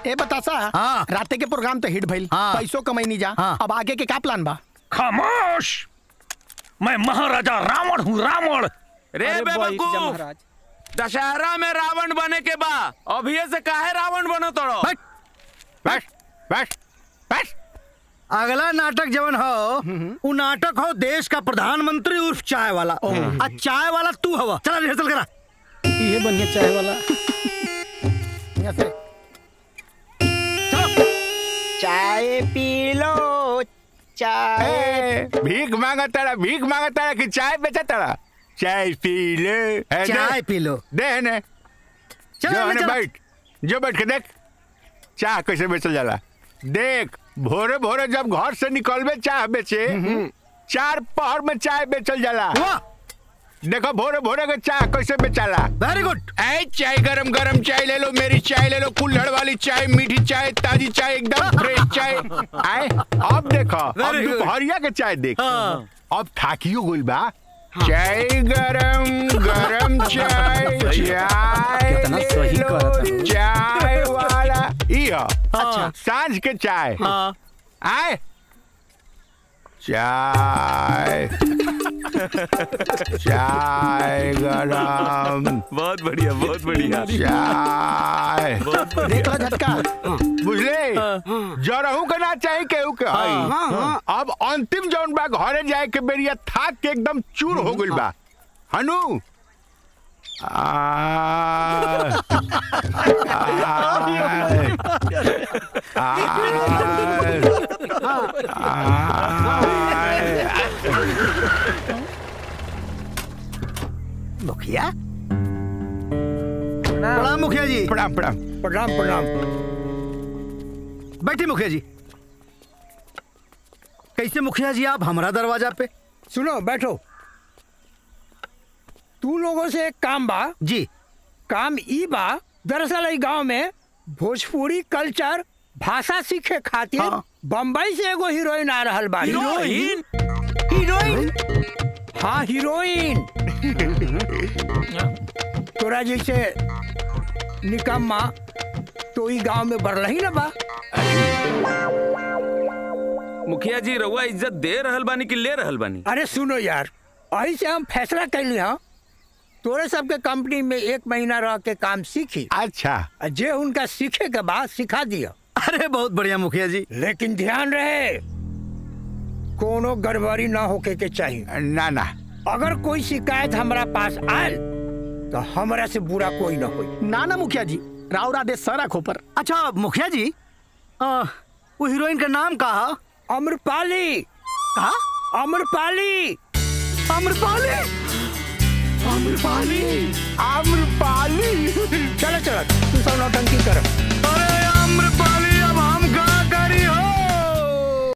ए बतासा हाँ। राते के प्रोग्राम तो हिट भइल हाँ। पैसों कमाई नहीं जा हाँ। अब आगे के का प्लान बा खामोश मैं महाराजा रावण हूँ रावण रे अरे बैठ जा बेवकूफ महाराज दशहरा में रावण बने के बा अभी से काहे रावण बनो तोड़ो बैठ बैठ बैठ बैठ अगला नाटक जवन हो उ नाटक हो देश का प्रधानमंत्री उर्फ चाय वाला आ चाय वाला तू हवा चला रिहर्सल करा ये बढ़िया चाय वाला यहाँ से चाय पी लो चाय ए, भीख मांगा तारा भीख मांगा तारा कि चाय बेचा तारा चाय पी ले ए, दे। चाय पी लो दे ने चलो जो ले ने चलो। बैठ जो बैठ के देख चाय कैसे बेचल जाला देख भोरे भोरे जब घर से निकलबे चाय बेचे चार पहर में चाय बेचल जाला वाह देखो भोरे भोरे के चाय कैसे बेचाला वेरी गुड ऐ चाय गरम गरम चाय ले लो मेरी चाय ले लो कुल्हड़ वाली चाय मीठी चाय ताजी चाय एकदम फ्रेश चाय आए अब देखो अब Very good. दोपहरिया के चाय देख हाँ। अब थाकियो गुल बा चाय गरम गरम चाय चाय कितना ले सही लो, कहत है। चाय वाला इहो अच्छा। सांझ के चाय हाँ आए चाय चाय गरम बहुत बढ़िया बहुत बढ़िया चाय देख लो झटका बुझले जरहू के ना चाही केहू के हई अब अंतिम जौन बा घरे जाए के बेरिया थाक के एकदम चूर हो गइल बा हनु आ, आय, आय, आय। मुखिया प्रणाम मुखिया जी प्रणाम प्रणाम प्रणाम प्रणाम बैठिए मुखिया जी कैसे मुखिया जी आप हमारा दरवाजा पे सुनो बैठो तू लोगों से एक काम बा जी काम ई बा दरअसल ई गांव में भोजपुरी कल्चर भाषा सीखे खातिर हाँ। बम्बई से एगो हीरोइन आ रहल बा हीरोइन हीरोइन हाँ हीरोइन तोरा जैसे निकम्मा तो ई गांव में बढ़लही ना बा मुखिया जी रउआ इज्जत दे रहल बानी कि ले रहल बानी अरे सुनो यार अही से हम फैसला कैली हाँ तोरे सबके कंपनी में एक महीना रह के काम सीखी अच्छा आ जे उनका सीखे के बाद सिखा दिया अरे बहुत बढ़िया मुखिया जी लेकिन ध्यान रहे कोनो गड़बड़ी ना होके के चाहिए ना ना अगर कोई शिकायत हमरा पास आयल तो हमरा से बुरा कोई ना होई ना ना मुखिया जी राव राधे सरा खोपर अच्छा मुखिया जी आ, वो हीरोइन का नाम कहा अम्रपाली कहा अम्रपाली अमरपाली आम्रपाली आम्रपाली चलो चलो तू सब नौटंकी करो अरे अमरपाली